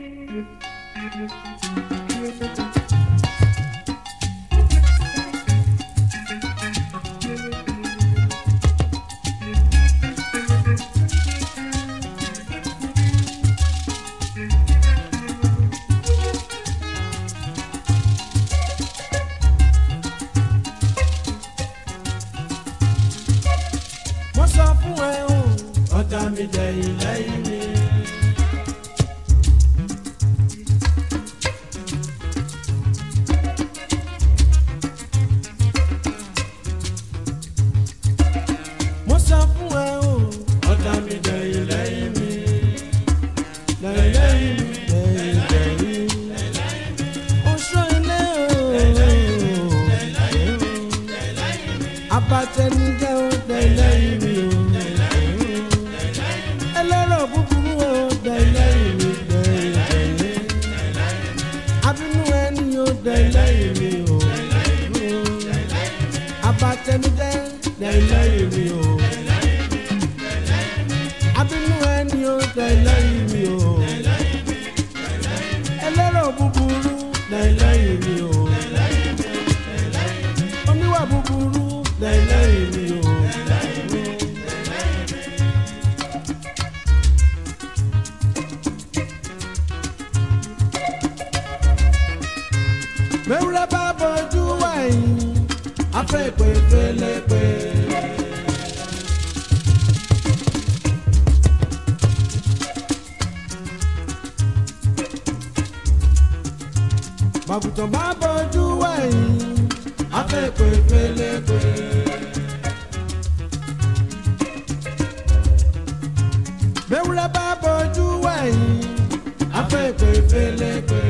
mo sọ fún ẹ o ọ̀tá mi dẹ̀yìn lẹ́yìn mi. mo sọ fún ẹ o ọ̀tá mi dẹ̀yìn lẹ́yìn mi. lẹ́yìn lẹ́yìn mi lẹ́yìn lẹ́yìn. oṣù ilé o. abatẹnijẹ́ o lẹ́yìn mi o. ẹlẹ́rọ̀ búburú o lẹ́yìn mi lẹ́yìn. abínú ẹni o lẹ́yìn mi o. abatẹnijẹ́ lẹ́yìn mi o. abínú ẹni o lẹ́yìn mi o. ẹlẹ́rọ̀ búburú lẹ́yìn mi o. oníwà búburú lẹ́yìn mi o. mẹ́wúrẹ́ bá bọ́jú wẹ̀yìn afẹ́ pé pélepé. màgùtàn bá bọ́jú wẹ̀yìn afẹ́ pé pélepé. mẹ́wúrẹ́ bá bọ́jú wẹ̀yìn afẹ́ pé pélepé.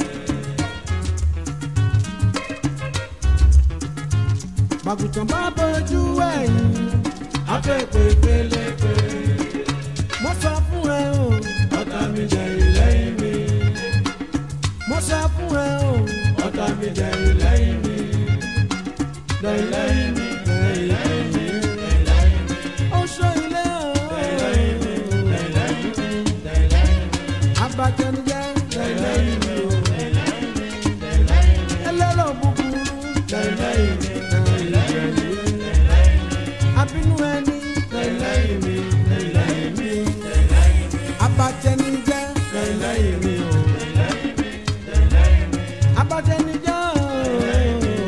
màgùtàn bá bójú ẹ̀yìn afẹ́pẹ́ pélepé. mo sọ fún ẹ o ọ̀tá mi jẹ ìlẹ́yìn mi. mo sọ fún ẹ o ọ̀tá mi jẹ ìlẹ́yìn mi. lẹ́yìn mi lẹ́yìn mi. ó sọ ilé o. abatẹnijẹ lẹ́yìn mi o. ẹlẹ́rọ̀ búburú lẹ́yìn mi abínú ẹni lẹ́yìn mi lẹ́yìn mi abatẹnijẹ́ lẹ́yìn mi o abatẹnijẹ́ o.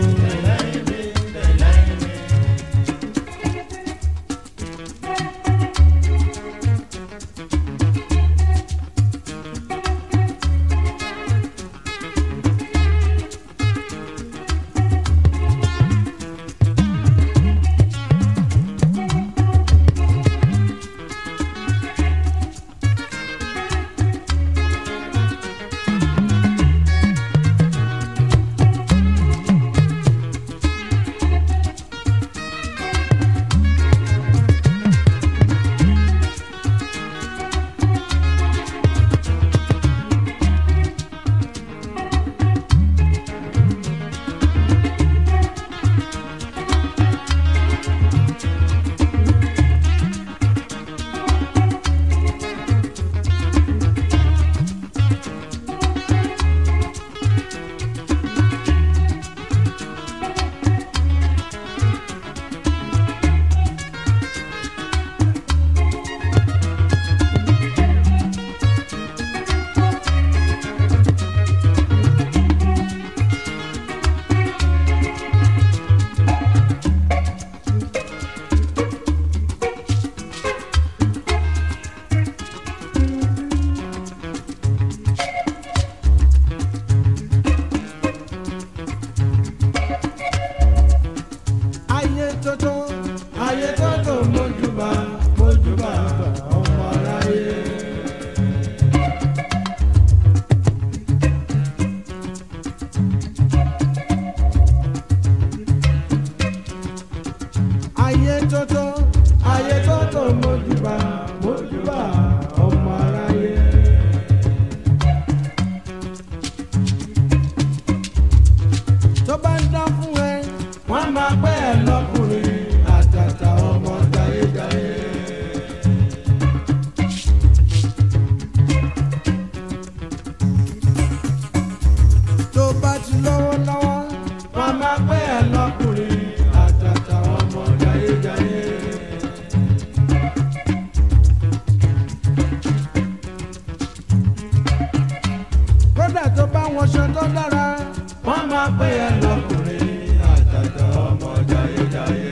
wọṣọ tó dára wọ́n máa pè é lọ́kùnrin àtàtà ọmọ jayéjayé.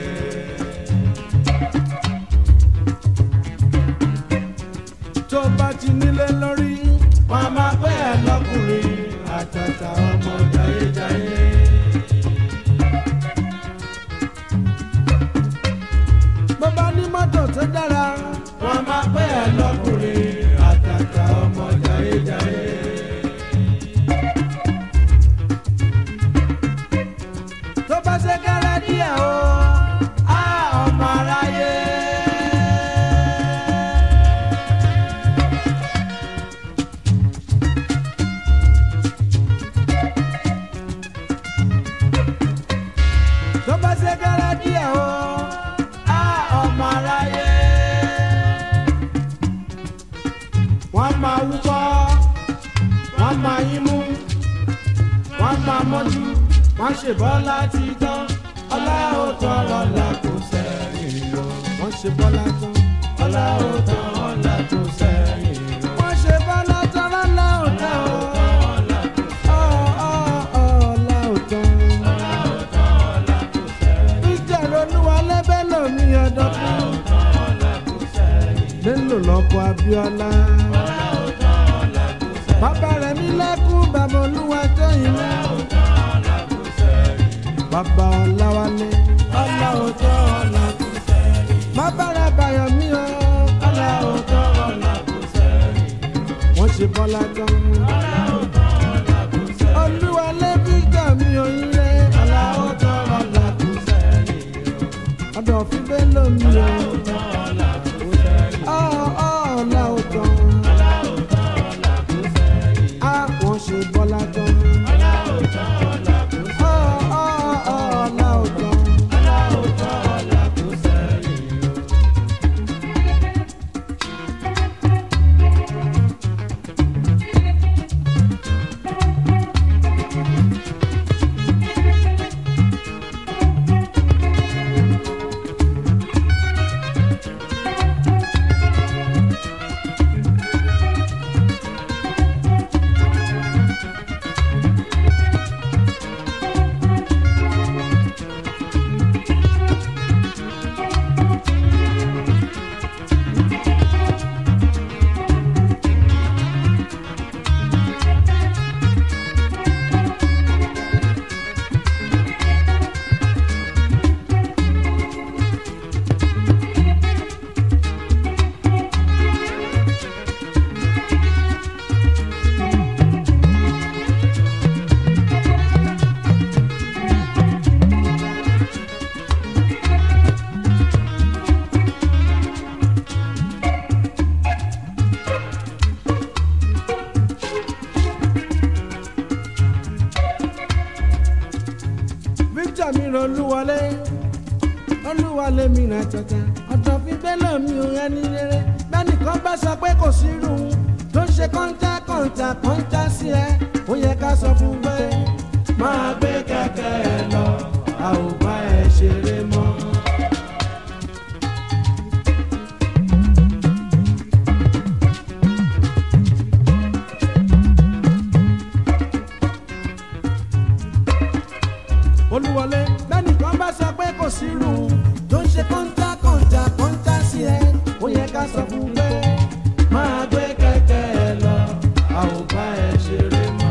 tó bá ti nílé lórí wọ́n máa pè é lọ́kùnrin àtàtà ọmọ jayéjayé. bó bá ní mọ́tò tó dára wọ́n máa pè é lọ́kùnrin àtàtà ọmọ jayéjayé. tó bá ṣe kẹ́rẹ́ díẹ̀ o á ọmọ aráyé. tó bá ṣe kẹ́rẹ́ díẹ̀ o á ọmọ aráyé. wọ́n máa wúkọ́ wọ́n máa yín mú wọ́n máa mọ́jú wọ́n ṣe bọ́lá ti tán ọlá ò tán ọlá kò sẹ́yìn o. wọ́n ṣe bọ́lá tán ọlá ò tán ọlá kò sẹ́yìn o. wọ́n ṣe bọ́lá tán ọlá ò tán o. Ọ̀, ọ̀, ọ̀, ọlá ò tán. ìjẹ̀rọ olúwa lẹ́bẹ̀ lómi ọ̀dọ́ fún. lélo lọ́kọ̀ Abíọ́lá. bàbá rẹ̀ mi lẹ́kún bàbá olúwa tó yìí lẹ́kún bàbá ọ̀làwálé ọ̀là òótọ́ ọ̀là kò sẹ́yìn. má bára bàyọ̀ mí o ọ̀là òótọ́ ọ̀là kò sẹ́yìn. wọ́n ṣe bọ́lá gan. ọ̀là òótọ́ ọ̀là kò sẹ́yìn. olúwalé victor mi ò ń lé ọ̀là òótọ́ ọ̀là kò sẹ́yìn. ọ̀dọ̀ fi bẹ́ẹ̀ lómi o. ọ̀là òótọ́ ọ̀là kò sẹ́yìn. ọ̀ ọ̀ ọ̀là òótọ́. ọ̀là òótọ́ ọ̀là kò sẹ́yìn. a wọ́n ṣe bọ́lá gan. ọ̀là òótọ́ ọ̀là kò sẹ́yìn. ọ̀ ọ̀ ọ̀ ọ̀là òótọ́. ọ̀là òótọ́ ọ̀là kò sẹ́yìn. victor mi ràn olúwọlé olúwọlé mi ràn tọ̀tà ọ̀dọ̀ fi bẹ́lẹ̀ mi ò ẹni rere bẹ́nìkan bá sọ pé kò sí irú tó ń ṣe kọ́ńtà kọ́ńtà kọ́ńtà sí ẹ ó yẹ ká sọ fún pé máa gbé kẹ̀kẹ́ ẹ lọ a ò bá ẹ ṣeré mọ́. olúwọlé bẹ́nìkan bá sọ pé kò sí irú tó ń ṣe kọ́ńtà kọ́ńtà kọ́ńtà sí ẹ ó yẹ ká sọ fún pé máa gbé kẹ̀kẹ́ ẹ lọ a ò bá ẹ ṣeré mọ́.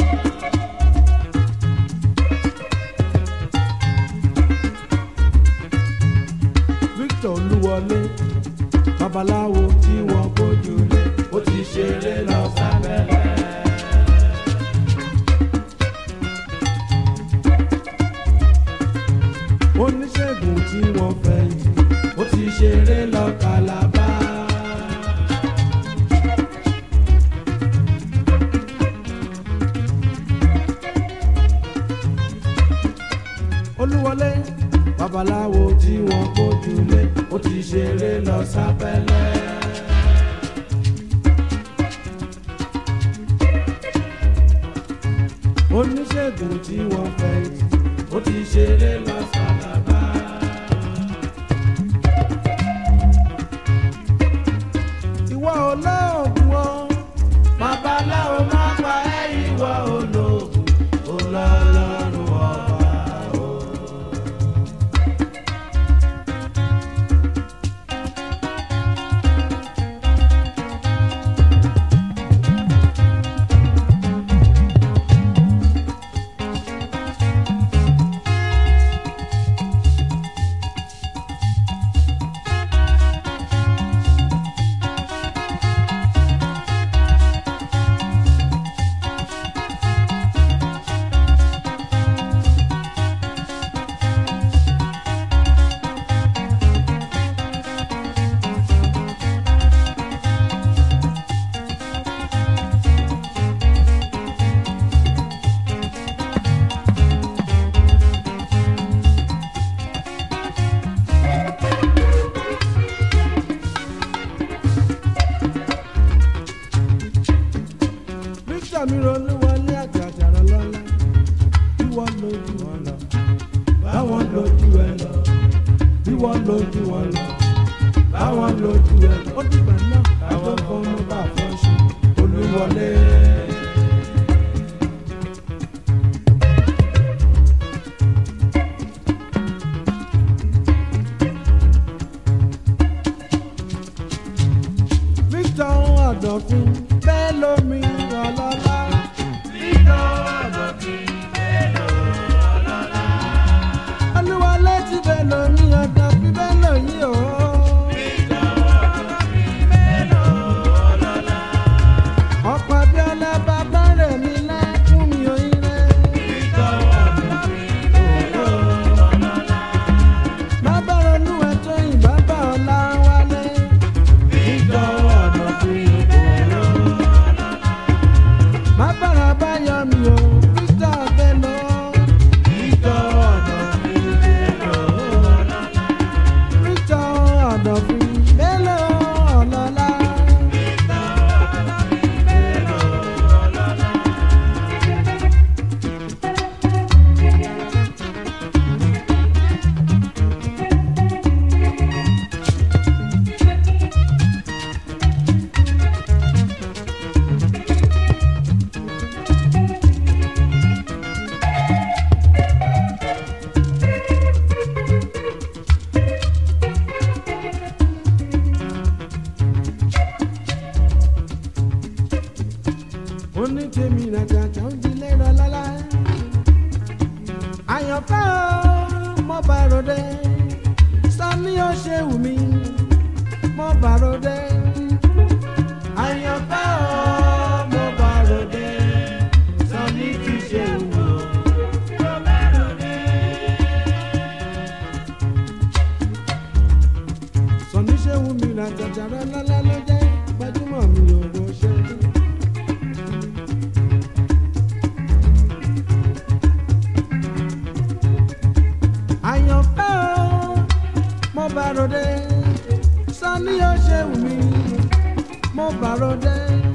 victor olúwọlé babaláwo tí wọ́n gbójú lé ó ti ṣeré lọ sábẹ́lẹ̀. oníṣègùn tí wọ́n fẹ́ yìí ó ti ṣeré lọ kàlábá. olúwọlé babaláwo tí wọ́n kójú lé ó ti ṣeré lọ sábẹ́lẹ̀. oníṣègùn tí wọ́n fẹ́ yìí ó ti ṣeré lọ sálábà. ìwọ olóògùn o babaláwo má pa ẹ́ ìwọ olóògùn. victor mi ronú wọlé àjàjàrà lọ́la bí wọ́n lójú wọn lọ báwọn lójú ẹ lọ bí wọ́n lójú wọn lọ báwọn lójú ẹ lọ ó dìgbà náà àwọn kan ló bá fọ́ ṣe olúwọlé. victor ọ̀dọ̀fin bẹ́ẹ̀ lómi ọlọ́lá. olúwọlé ti bẹ́ẹ̀ lómi ọ̀dọ̀fin bẹ́ẹ̀ lóyún o. ọ̀pọ̀ abiola bàbá rẹ̀ mi lẹ́kún mi òyìn rẹ̀. bàbá ronú ẹ̀tọ́ yìí bàbá ọ̀la wálé. bàbá rẹ̀ bá yọ mi o Victor Bello. Victor Ọ̀dọ̀fin Bello ọlọ́lá. oní tèmi nàjàjà ń di lérò lọ́la. àyànfẹ́ o mo bá ròde sani ó ṣe wù mí mo bá ròde. àyànfẹ́ o mo bá ròde sani ti ṣe wù mí. sani ṣe wù mí nàjàjà rẹ lọ́la ló jẹ́ gbajúmọ̀ mi ò wọ ṣe. àyànfẹ́ o mo bá ròde sani ó ṣe wù mí mo bá ròde.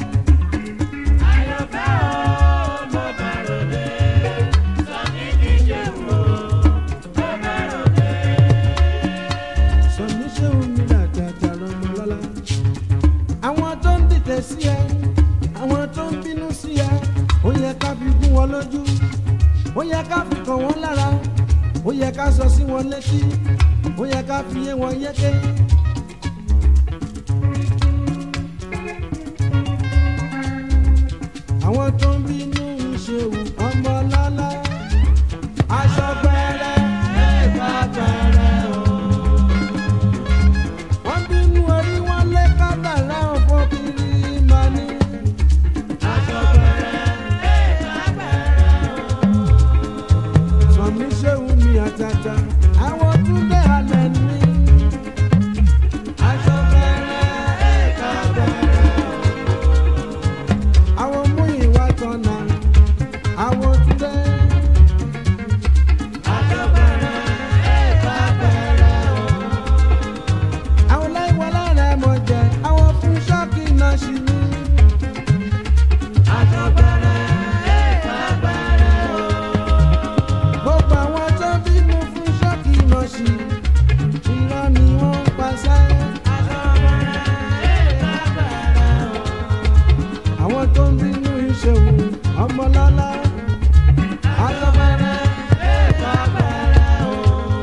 sani ṣe wù mí làjàjà rọmọ lọ́la. àwọn tó ń dìtẹ̀ sí ẹ àwọn tó ń bínú sí ẹ ó yẹ ká fi gún wọn lójú ó yẹ ká fi kàn wọ́n lára ó yẹ ká sọ sí wọn létí ó yẹ ká fi yé wọn yéké. àwọn tó ń bínú ìṣèwù ọmọ lọ́lá aṣọ pẹrẹ ẹ̀ka pẹrẹ o. wọ́n bínú orí wọn lé kádàrá ọ̀fọ̀ kiri máa ní. aṣọ pẹrẹ ẹ̀ka pẹrẹ o. sọmi ṣéwù mi àtàtà àwọn túndé halẹ̀ ní. aṣọ pẹrẹ ẹ̀ka pẹrẹ o. àwọn mú ìwà tọ̀nà àwọn túndé. aṣọ pẹrẹ ẹ̀ka pẹrẹ o. àwọn láìwọ lára mọ̀ jẹ́ àwọn fún ṣọ́ọ̀kì náà ṣì ní. aṣọ pẹrẹ ẹ̀ka pẹrẹ o gbogbo àwọn tó bínú fún ṣọ́ọ̀kì mọ̀ṣì irọ́ ni wọ́n ń paṣẹ. àwọn tó ń bínú ìṣòwò ọmọlọ́lá. Aṣọ́bẹ̀rẹ̀ ẹ̀ka bẹ̀rẹ̀ o.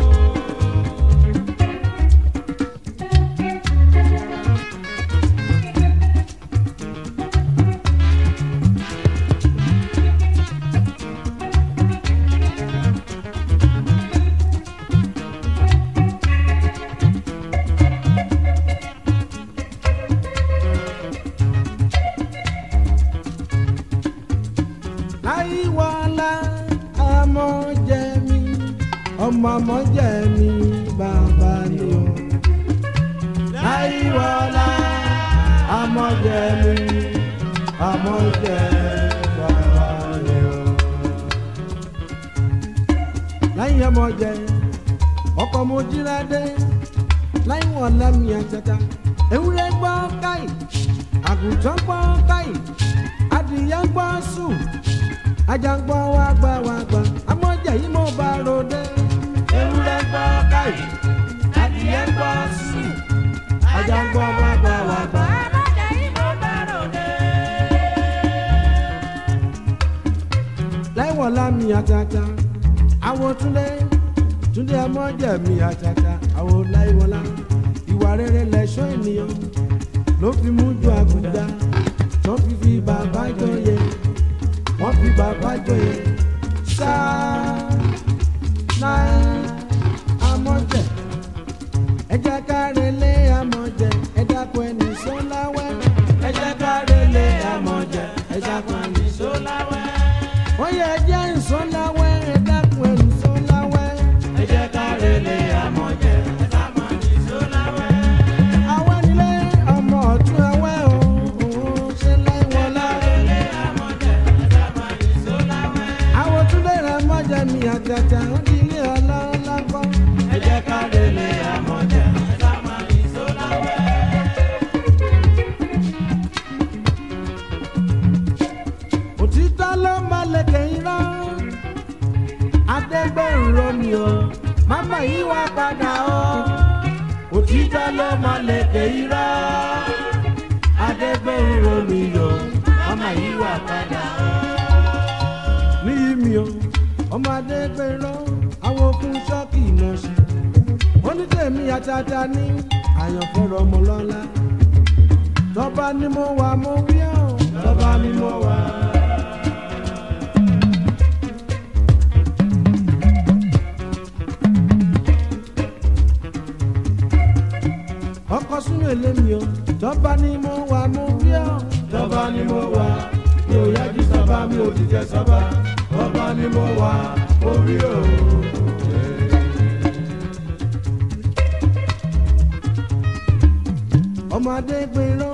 láyíwọlá ọmọ jẹ mi ọmọ ọmọ jẹ mi bàbá ni o. láyíwọlá ọmọ jẹ mi ọmọ jẹ bàbá ni o. láyé ọmọ jẹ ọkọ mo jíra dé láyíwọlá mi àtẹta ewúrẹ́ gbọ́ káyì àgùntàn gbọ́ káyì adìyẹ ń gbọ́ sùn ajagbọ́ wa gbà wá gbà amọ̀jẹ̀ yìí mo bá ròde ewúrẹ́ gbọ́ káyì adìyẹ gbọ́ sùn ajagbọ́ wa gbà wá gbà. láìwọ̀ lámì àtàtà àwọn túndé túndé amọ̀jẹ̀ mi àtàtà àwọn láìwọ̀lá ìwà rere lẹ̀ṣọ́ ènìyàn ló fi mú ju àgùdá tó fi fi bàbá jọyè wọ́n fi bàbá jọyè sáà náà amọ̀jẹ̀ ẹ jẹ́ ká relé amọ̀jẹ̀ ẹ dákun ẹni sọ́láwẹ́ ẹ jẹ́ ká relé amọ̀jẹ̀ ẹ dákun ẹni sọ́láwẹ́ ó yẹ ẹ jẹ́ ìsọ́láwẹ́ ẹ dákun ẹni sọ́láwẹ́ ẹ jẹ́ ká relé amọ̀jẹ̀ ẹ dákun ẹni sọ́láwẹ́. àwọn nílé ọmọ ọ̀tún ẹwẹ́ o òun ṣe láìwọlá. àwọn túnbẹ̀ rẹ̀ mọ́jẹ̀ mi àtàtà ó di ilé ọlọ́lá kọ́. ẹ jẹ́ ká relé amọ̀jẹ̀ ẹ dákun ẹni sọ́láwẹ́. òtítọ́ ló máa lẹ̀kẹ̀ irọ́ adẹ́gbẹ̀rún romi o máma yìí wá padà o òtítọ́ ló máa lẹ̀kẹ̀ irọ́ adẹ́gbẹ̀rún romi o máma yìí wá padà o. níyì mi o ọmọ adẹ́gbẹ̀rún àwọn okùn ṣọ́ọ̀kì náà ṣe onítẹ̀mí àtàtà ní àyànfẹ́rọ ọmọ lọ́la tọ́ba ni mo wà mo wí ọ́ tọ́ba ni mo wà. ọkọ sínú èlémi o tọ́ba ni mo wà mo wí ọ́ tọ́ba ni mo wà mi ò yájú sábà mi ò ti jẹ sábà tọ́ba ni mo wà mo wí ọ́. ọmọdé pinnu